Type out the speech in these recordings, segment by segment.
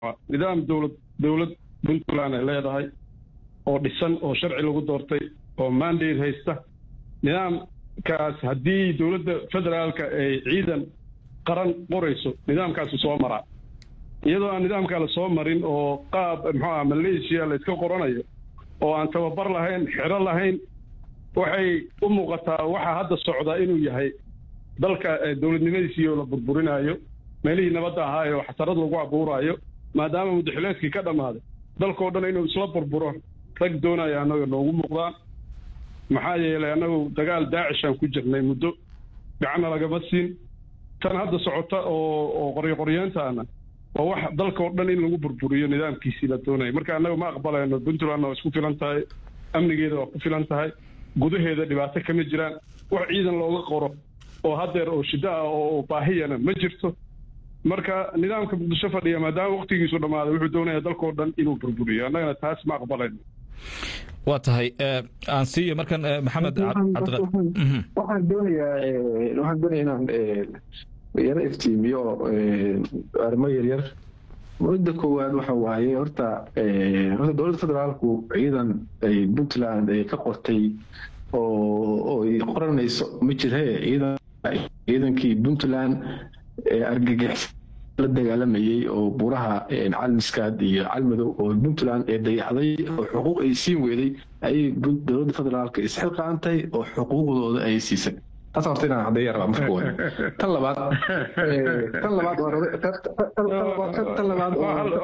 nidaam dowlad dowlad puntland ay leedahay oo dhisan oo sharci lagu doortay oo mandate haysta nidaamkaas haddii dowladda federaalka ay ciidan qaran qorayso nidaamkaasu soo maraa iyadoo aan nidaamkaa la soo marin oo qaab muxuu ah malaysia la iska qoranayo oo aan tababar lahayn xero lahayn waxay u muuqataa waxaa hadda socda inuu yahay dalka dowladnimadiisii oo la burburinaayo meelihii nabadda ahaa ee xasarad lagu abuuraayo maadaama mudaxileedkii ka dhammaaday dalkao dhan inuu isla burburo rag doonaya annaga noogu muuqdaan maxaa yeelay annagu dagaal daacishaan ku jirnay muddo gacanna lagama siin tan hadda socota oo oo qoryoqoryeentaana waa wax dalka oo dhan in lagu burburiyo nidaamkiisii la doonaya marka annaga ma aqbalayno puntlandna waa isku filan tahay amnigeeda waa ku filan tahay gudaheeda dhibaato kama jiraan wax ciidan looga qoro oo haddeer oo shiddo ah oo baahiyana ma jirto marka nidaamka muqdisho fadhiya maadaama waktigiisu dhammaaday wuxuu doonaya dalkao dhan inuu burburiyo annagana taas ma aqbalayno waa tahay aan siiyo markan maxamed waxaan doonayaa waxaan doonaya inaan yaro iftiimiyo arrimo yaryar mudda koowaad waxa waaye horta horta dowladda federaalku ciidan ay puntland ay ka qortay oo ay qoranayso ma jirhe ciidan ciidankii puntland ee argagix la dagaalamayey oo buuraha calmiskaad iyo calmadow oo puntland ee dayaxday oo xuquuq ay siin weeday ayay dowladda federaalka isxilqaantay oo xuquuqdooda ay siisay taas horta inaan caddeeya rabaa marka koowaad tan labaad tan labaad tan labaad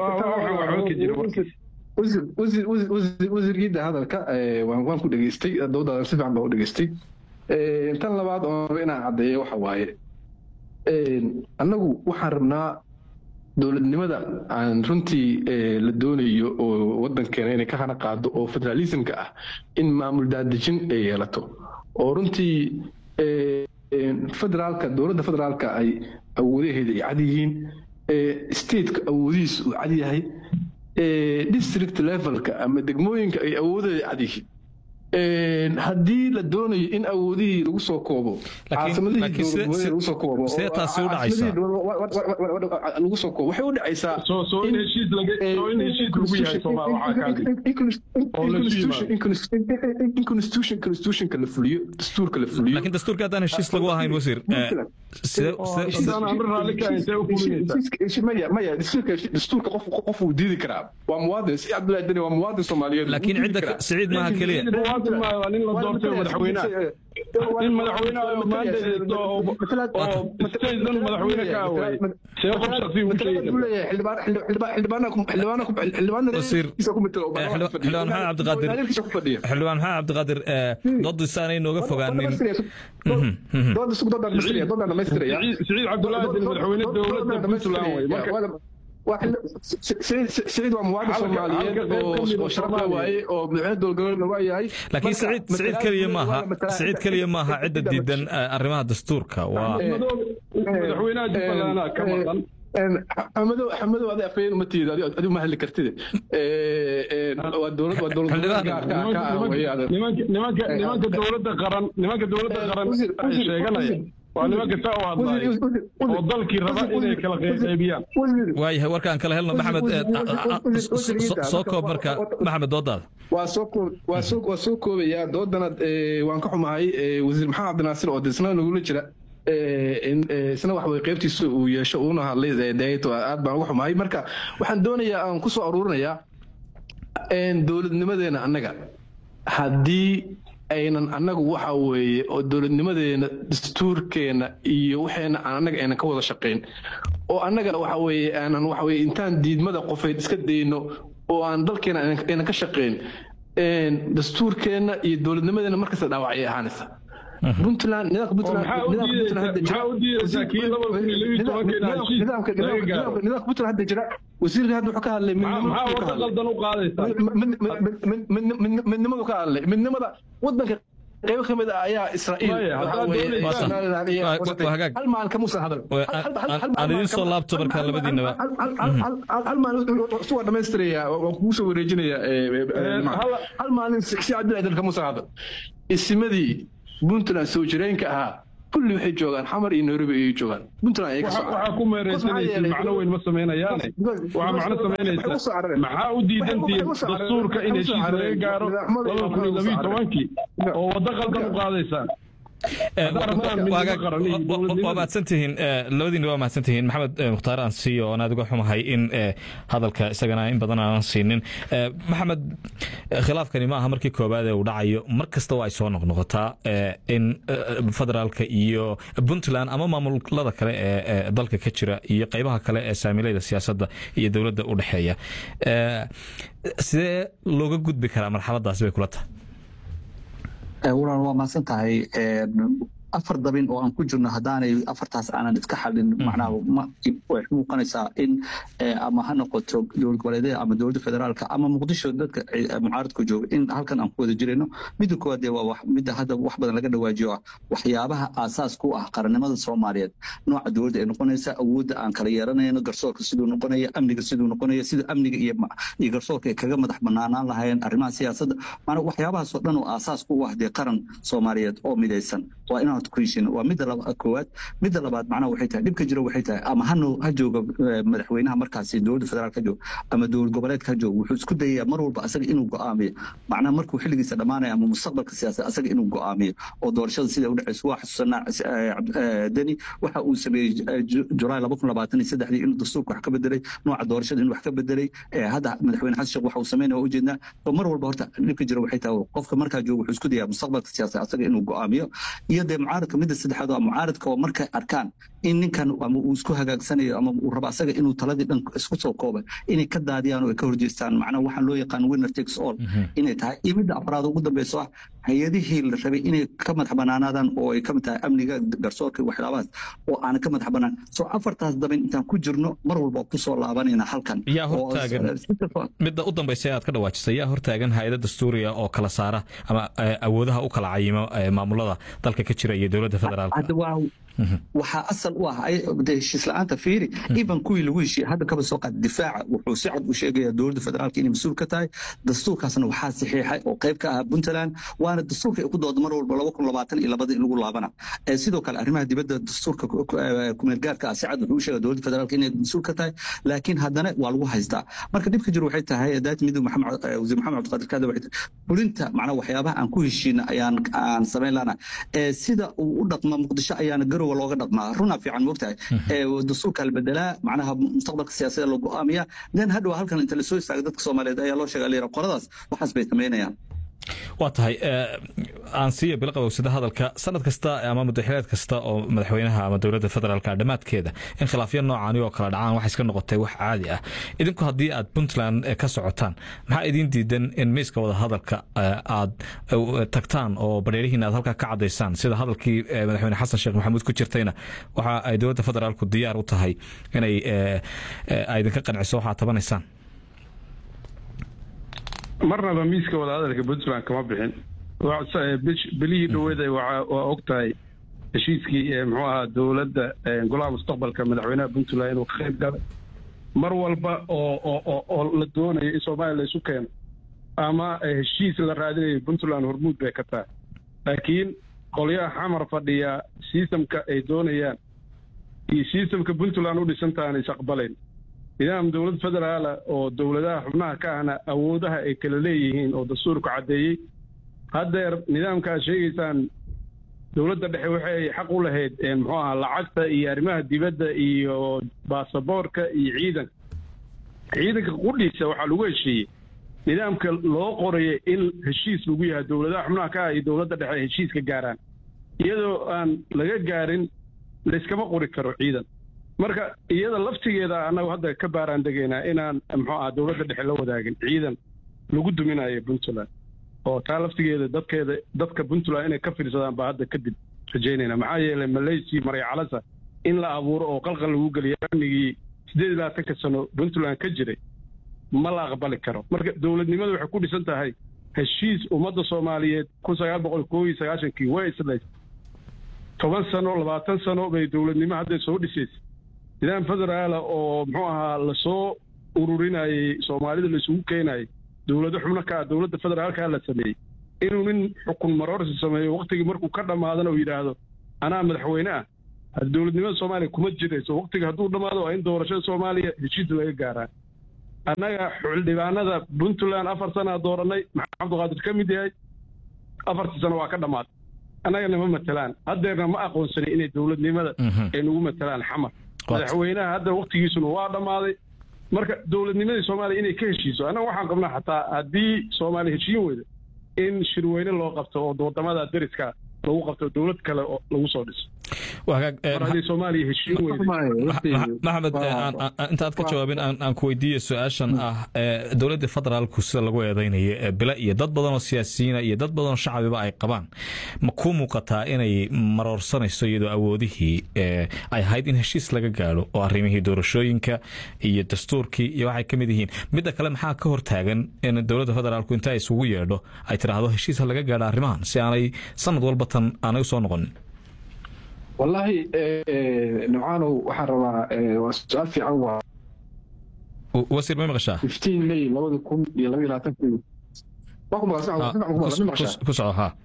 wasiirkiida hadalka waan ku dhegeystay dowladda si fiican baa u dhegeystay tan labaad oo raba inaan caddeeyo waxa waaye annagu waxaan rabnaa dowladnimada aan runtii la doonayo oo wadankeena inay ka hana qaado oo federalismka ah in maamul daadejin ay yeelato oo runtii federaalka dowladda federaalka ay awoodaheeda ay cad yihiin stateka awoodihiis uu cad yahay district levelka ama degmooyinka ay awoodaheeda cad yihiin haddii la doonayo in awoodihii lagu soo koobo caasamadihii lagu soo koobo see taasi u dhacaysaa lagu soo koobo waxay u dhacaysaa in constitution constitutionka la fuliyo dastuurka la fuliyo laakiin dastuurka haddaan heshiis lagu ahayn wasiir maya maya dastuurka qof qof uu diidi karaa waa muwaadin si cabdullahi dani waa muwaadin soomaaliyeed laakiin cidda siciid maaha keliya nin la doortay madaxweynaha in madaxweynaha oo maandadeedo oo statedan madaxweyne ka away see qof shaksi ugu sheegi xildhibaan maxamed cabdiqaadir xildhibaan maxamed cabdiqaadir doodiisa aanay nooga fogaanin siciid cabdullaahi deni madaxweyne dowladda puntland wey marka سعيد ومواعد الصوماليين وشرفنا واي ومدحنا دول قولنا واياي لكن سعيد سعيد كلية ماها سعيد كلية ماها عدة جدا أرمها دستورك و مدحوينها جبلانا كمان حمدو حمدو هذا أفين متيد هذه هذه ما هل كرتده والدولة والدولة نمانك نمانك دولة قرن نمانك دولة قرن شيء waa nimanka saa u hadlaya oo dalkii raba inay kala qaybiyaan waayahay warkaan kala helno maxamed soo koob marka maxamed doodaada waa soo koob waa soo waa soo koobayaa doodana waan ka xumahay wasiir maxamed cabdinaasir oo isna nagula jira isna wax way qaybtiisa uu yeesho uuna hadlay dayato aad baan uga xumahay marka waxaan doonayaa aan ku soo aruurinayaa dowladnimadeena annaga haddii aynan annagu waxa weeye oo dowladnimadeena dastuurkeena iyo waxeena aan annaga aynan ka wada shaqayn oo annagana waxa weeye aanan waxa weeye intaan diidmada qofeed iska dayno oo aan dalkeena aynan ka shaqayn dastuurkeena iyo dowladnimadeena markasta dhaawacay ahaanaysa puntland nidaamka puntland nidaamka nidaamka puntland hadda jira wasiirka hadda wuxuu ka hadlay midnimadu ka hadlay midnimada wadanka qaybo ka mid ah ayaa israa'iil hal maalin kamuusan hadal aan idiin soo laabto markaa labadiinaba hal maalin isu waa dhamaystirayaa waan kugu soo wareejinayaa hal maalin si cabdillahi dan kamuusan hadal isimadii puntland soo jireenka ahaa kulli waxay joogaan xamar iyo nairobi ayay joogaan puntland ayay ka soo waxaa ku meereysanaysid macno weyn ma samaynayaane waxaa macno samaynaysa maxaa u diidantihiin dastuurka in heshiis laga gaaro labada kun iyo labiyo tobankii oo waddo qaldan u qaadaysaan waa mahadsantihiin labadiina waa mahadsantihiin maxamed mukhtaar aan siiyo oon aad uga xumahay in hadalka isagana in badan aanan siinin maxamed khilaafkani ma aha markii koowaad ee uu dhacayo mar kasta waa ay soo noqnoqotaa in federaalka iyo puntland ama maamulada kale ee dalka ka jira iyo qeybaha kale ee saamilayda siyaasadda iyo dowladda u dhexeeya sidee looga gudbi karaa marxaladaasi bay kula tahay walaal waa mahadsan tahay afar dabin oo aan ku jirno haddaanay afartaas aanan iska xalin macnaha way muuqanaysaa in ama ha noqoto dowlad goboleedyada ama dowladda federaalka ama muqdisho dadka mucaaradku jooga in halkan aan ku wada jirayno midda koowaad dee waa midda hadda wax badan laga dhawaajiyo ah waxyaabaha aasaas ku ah qarannimada soomaaliyeed nooca dowladda ay noqonaysa awoodda aan kala yeeranayno garsoorka siduu noqonaya amniga siduu noqonaya sida amniga iyo iyo garsoorka ay kaga madax banaanaan lahaayeen arrimaha siyaasadda maanaa waxyaabahaasoo dhan oo aasaas ku ah dee qaran soomaaliyeed oo midaysan waa inaan ku heshiino waa midda koowaad midda labaad macnaha waxay tahay dhibka jira waxay tahay ama hano ha jooga madaxweynaha markaasi dowladda federaalk ha jooga ama dowlad goboleedka ha jooga wuxuu isku dayayaa mar walba asaga inuu go'aamiyo macnaha markuu xilligiisa dhammaanaya ama mustaqbalka siyaasad asaga inuu go'aamiyo oo doorashada sida u dhacayso waa xasuusanaa deni waxa uu sameeyey julaay laba kun labaatan iyo saddexdii inuu dastuurka wax ka bedelay nooca doorashada inuu wax ka bedelay hadda madaxweyne xasan sheekh waxa uu sameynaya waa ujeednaa oo mar walba horta dhibka jira waxay tahay qofka markaa jooga wuxuu isku dayayaa mustaqbalka siyaasad asaga inuu go'aamiyo iyo dee mucaaradka midda saddexaad waa mucaaradka oo markay arkaan in ninkan ama uu isku hagaagsanayo ama uu rabo asaga inuu taladii dhan isku soo koobay inay ka daadiyaan oo ay ka horjeestaan macnaha waxaan loo yaqaan winner takes all inay tahay iyo midda afraad ugu dambeyso ah hay-adihii la rabay inay ka madax banaanaadaan oo ay kamid tahay amniga garsoorka waxyaabahaas oo aanan ka madax banaan soo afartaas dabin intaan ku jirno mar walba kusoo laabanayna halkan yaa hortaagan midda u dambaysa aad ka dhawaajisay yaa hortaagan hay-ada dastuuriga oo kala saara ama awoodaha u kala cayimo maamulada dalka ka jira iyo dowladda federaalka waxaa asal u ah heshiis la-aanta fiiri iban kuwii lagu heshiiye hadda kaba soo qaad difaaca wuxuu si cad u sheegaya dowladda federaalka inay mas-uul ka tahay dastuurkaasna waxaa saxiixay oo qayb ka ah puntland waana dastuurka ay ku dooda mar walba laba kun labaatan iyo labada in lagu laabana sidoo kale arrimaha dibadda dastuurka kumeel gaarka ah si cad wuxuu u sheegaya dowladda federaalka inay mas-uul ka tahay laakiin haddana waa lagu haystaa marka dhibka jiro waxay tahay daat midug maxamed wasiir maxamed cabdiqaadir kaada waxay tahay fulinta macnaa waxyaabaha aan ku heshiina ayaan aan samayn lana sida uu u dhaqma muqdisho ayaana garow looga dhaqmaa runaa fiican moogtahay dastuurka la bedelaa macnaha mustaqbalka siyaasadda loo go'aamiyaa then hadhow halkan inta lasoo istaaga dadka soomaaliyeed ayaa loo sheega layira qoladaas waxaas bay samaynayaan waa tahay aan siiya bilaqabowsada hadalka sanad kasta ama mudaxileed kasta oo madaxweynaha ama dowladda federaalka dhammaadkeeda in khilaafyo noocaani oo kala dhacaan waxay iska noqotay wax caadi ah idinku haddii aad puntland ka socotaan maxaa idiin diidan in miiska wada hadalka aad tagtaan oo bareerihiina aad halkaa ka cadaysaan sida hadalkii madaxweyne xasan sheekh maxamuud ku jirtayna waxa ay dowladda federaalku diyaar u tahay inay idinka qanciso waxaad tabanaysaan marnaba miiska wadahadalka puntland kama bixin belihii dhaweeda waa og tahay heshiiskii muxuu ahaa dowladda golaha mustaqbalka madaxweynaha puntland inuu ka qayb galay mar walba oo oo la doonayo in soomaaliya la isu keeno ama heshiis la raadinayo puntland hormuud bay ka tahay laakiin qolyaha xamar fadhiya sistamka ay doonayaan iyo sistamka puntland u dhisantaha aan is aqbalayn nidaam dowlad federaala oo dowladaha xubnaha ka ahna awoodaha ay kala leeyihiin oo dastuurku caddeeyey haddeer nidaamka aad sheegaysaan dowladda dhexe waxay xaq u lahayd muxuu ahaa lacagta iyo arrimaha dibadda iyo baasaboorka iyo ciidanka ciidanka qudhiisa waxaa lagu heshiiyey nidaamka loo qoraya in heshiis lagu yahay dowladaha xubnaha ka ah iyo dowladda dhexe ay heshiiska gaaraan iyadoo aan laga gaarin layskama qori karo ciidan marka iyada laftigeeda annagu hadda ka baaraan degaynaa inaan muxuu aha dowladda dhexe la wadaagin ciidan lagu duminayo puntland oo taa laftigeeda dadkeeda dadka puntland inay ka fiirsadaan baa hadda kadib rajaynayna maxaa yeelay malaysia maryacalasa in la abuuro oo qalqal lagu geliyo amnigii siddeed iyo labaatanka sano puntland ka jiray ma la aqbali karo marka dowladnimadu waxay ku dhisan tahay heshiis ummadda soomaaliyeed kun sagaal boqol koo iyo sagaashankii way islays toban sano labaatan sano bay dowladnimo hadday soo dhisaysa nidaam federaala oo muxuu ahaa lasoo ururinayey soomaalida laisugu keenayay dowlado xubno ka ah dowladda federaalka la sameeyey inuu nin xukun maroorsi sameeyo waktigii markuu ka dhammaadana uu yidhaahdo anaa madaxweyne ah dowladnimada soomaaliya kuma jirayso waqtiga hadduu dhammaado waa in doorashada soomaaliya heshiis laga gaaraa annaga xildhibaanada puntland afar sanaa dooranay maxamed cabdiqaadir ka mid yahay afartii sano waa ka dhammaatay annagana ma matelaan haddeerna ma aqoonsanin inay dowladnimada ay nagu matelaan xamar madaxweynaha hadda waqtigiisuna waa dhammaaday marka dowladnimadii soomaaliya inay ka heshiiso annaga waxaan qabnaa xataa haddii soomaaliya heshiin weyda in shirweyne loo qabto oo wadamada dariska lagu qabto dowlad kale oo lagu soo dhiso soomaaliya heshiin maxamed intaad ka jawaabin aan ku weydiiyo su-aashan ah dowladda federaalku sida lagu eedeynayo bila iyo dad badan oo siyaasiyiina iyo dad badan oo shacabiba ay qabaan ma ku muuqataa inay maroorsanayso iyadoo awoodihii ay ahayd in heshiis laga gaadho oo arrimihii doorashooyinka iyo dastuurkii iyo waxay ka mid yihiin midda kale maxaa ka hortaagan in dowladda federaalku inta ay isugu yeedho ay tidhaahdo heshiis ha laga gaadho arrimahan si aanay sanad walba tan aanay usoo noqonin wallaahi nimcaanow waxaan rabaa waa su-aal fiican waa wasiir may maqashaa fifteen may labada kun iyo laba iyo labaatankii waa ku maqashaa ku soco ha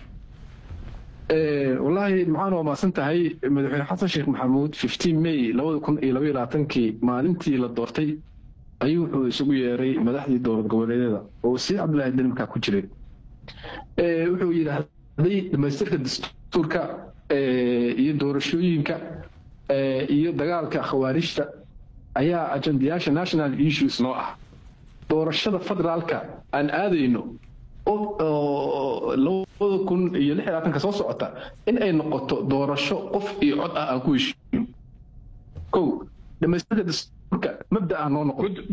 wallaahi nimcaan waa maasan tahay madaxweyne xasan sheekh maxamuud fifteen may labada kun iyo laba iyo labaatankii maalintii la doortay ayuu wuxuu isugu yeeray madaxdii dowlad goboleedyada oo wasiir cabdillaahi deni markaa ku jiray wuxuu yidhaahday dhamaystirka dastuurka iyo doorashooyinka iyo dagaalka khawaarijta ayaa ajendayaasha national issues noo ah doorashada federaalka aan aadayno labada kun iyo lix labaatanka soo socota in ay noqoto doorasho qof iyo cod ah aan ku heshiino kow dhamaystirka dastuurka mabda ah noo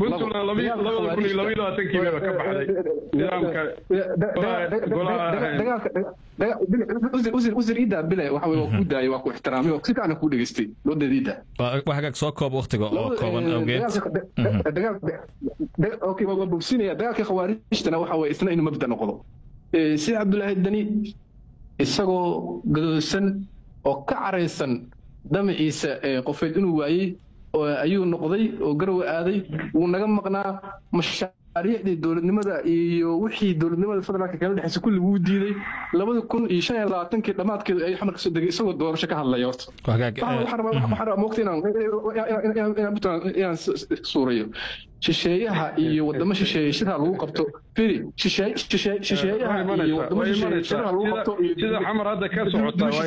noqotousir idaa bile waxa waa ku daayay waa ku ixtiraamay oo si fiican kuu dhegeystay doodeeda idaa wax hagaag soo koob waqtiga oo kooban awgeed okay waa bogsinaya dagaalka khawaarijtana waxa waye isna inuu mabda noqdo sida cabdulaahi dani isagoo gadoosan oo ka caraysan damaciisa qofeed inuu waayey ayuu noqday oo garowe aaday wuu naga maqnaa mashaariicdii dowladnimada iyo wixii dowladnimada federaalka kala dhexeysa kulli wuu diiday labada kun iyo shan iyo labaatankii dhammaadkeedu ayuu xamar kasoo degay isagoo doorasho ka hadlaya horta moogta inaan suurayo shisheeyaha iyo wadamo shisheeye shirha lagu qabto firi shisheeyaha iyo wadamo shisheeye shirha lagu qabto sida xamar hadda ka socota waa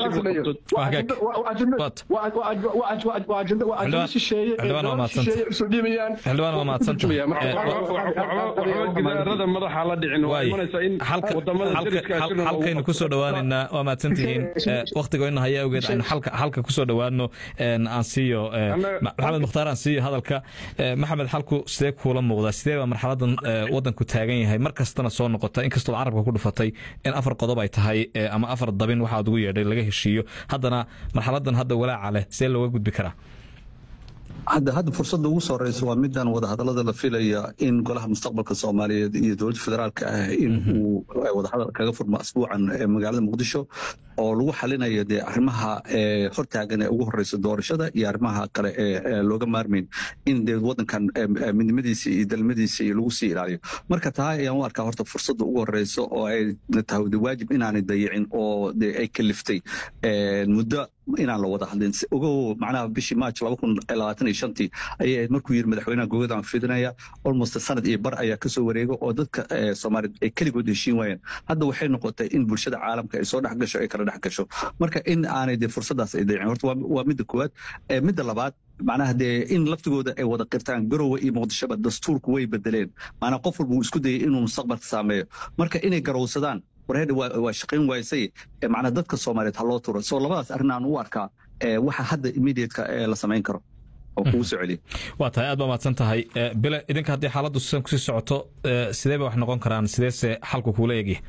waa ajenda shisheeye shisheeye usoo dhiibayaan xildhibaan waa mahadsantahay gidaarada madaxa la dhicin waa imanaysaa in wadamada halkaynu kusoo dhowaanaynaa waa mahadsantihiin waqtigo ina haya awgeed aynu halka kusoo dhowaano aan siiyo maxamed mukhtaar aan siiyo hadalka maxamed xalku sidee kuula muuqdaa sidee baa marxaladan wadanku taagan yahay mar kastana soo noqota inkastoo carabka ku dhufatay in afar qodob ay tahay ama afar dabin waxaad ugu yeedhay laga heshiiyo haddana marxaladan hadda walaaca leh sidee looga gudbi karaa hadda hadda fursadda ugu soo horeysa waa midaan wadahadalada la filaya in golaha mustaqbalka soomaaliyeed iyo dowladda federaalka ah in uu wadahadal kaga furmo asbuucan magaalada muqdisho oo lagu xalinayo dee arrimaha hortaagan ee ugu horeysa doorashada iyo arrimaha kale ee looga maarmayn in dee wadankan midnimadiisa iyo dalmadiisa iyo lagu sii ilaaliyo marka taa ayaan u arkaa horta fursadda ugu horeysa oo ay tahay de waajib inaanay dayicin oo de ay kaliftay muddo inaan la wada hadlin ogow macnaha bishii march laba kun labaatan iyo shantii ayay ahayd markuu yiri madaxweynaha gogadaan fidinaya almost sanad iyo bar ayaa kasoo wareega oo dadka soomaaliyeed ay keligood heshiin waayeen hadda waxay noqotay in bulshada caalamka ay soo dhex gasho ay kala dhex gasho marka in aanay dee fursadaas ay dayicin horta waa midda koowaad midda labaad macnaha dee in laftigooda ay wada qirtaan garowe iyo muqdishoba dastuurku way bedeleen maanaa qof walba uu isku dayay inuu mustaqbalka saameeyo marka inay garowsadaan warheedha waa shaqayn waysay macnaa dadka soomaaliyeed ha loo turo soo labadaas arrin aan u arkaa waxa hadda immediateka la samayn karo oo kugu soo celiya waa tahay aad baa mahadsan tahay bile idinka haddii xaaladdu sidan kusii socoto sidee bay wax noqon karaan sideese xalku kuula egya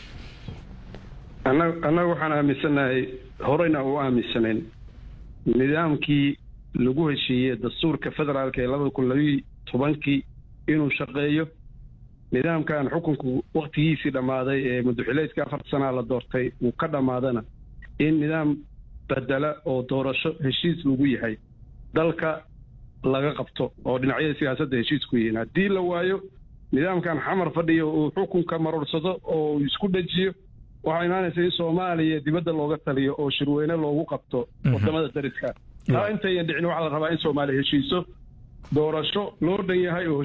annaga waxaan aaminsanahay horeyna u aaminsanayn nidaamkii lagu heshiiyey dastuurka federaalka ee labada kun labiyi tobankii inuu shaqeeyo nidaamkan xukunku waktigiisii dhammaaday ee madaxileedka afarta sanaa la doortay uu ka dhammaadana in nidaam bedela oo doorasho heshiis lagu yahay dalka laga qabto oo dhinacyada siyaasadda heshiis ku yihiin haddii la waayo nidaamkan xamar fadhiyo uu xukunka maruursado oo uu isku dhejiyo waxaa imaanaysa in soomaaliya dibadda looga taliyo oo shirweyne loogu qabto wadamada dariska taa intayan dhicin waxaa la rabaa in soomaaliya heshiiso doorasho loo dhan yahay oo